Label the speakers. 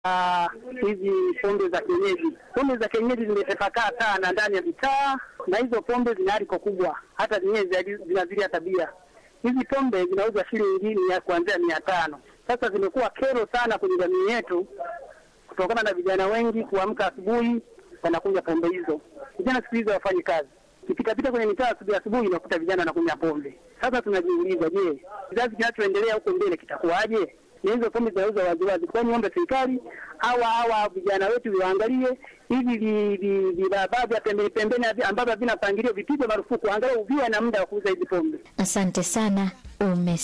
Speaker 1: hizi pombe za kienyeji. Pombe za kienyeji zimetapakaa sana ndani ya mitaa, na hizo pombe zina aliko kubwa, hata zenyewe zinazilia tabia. Hizi pombe zinauzwa shilingi ya kuanzia mia tano. Sasa zimekuwa kero sana kwenye jamii yetu kutokana na vijana wengi kuamka asubuhi wanakunywa pombe hizo. Vijana siku hizi hawafanyi kazi, ukipitapita kwenye mitaa asubuhi asubuhi unakuta vijana wanakunywa pombe. Sasa tunajiuliza, je, kizazi kinachoendelea huko mbele kitakuwaje? na hizo pombe zinauzwa waziwazi. Kwani ombe serikali hawa hawa vijana wetu viwaangalie hivi vilabaa vya pembeni pembeni ambavyo havina mpangilio vipigwe marufuku, angalau viwe na muda wa kuuza hizi pombe.
Speaker 2: Asante sana ume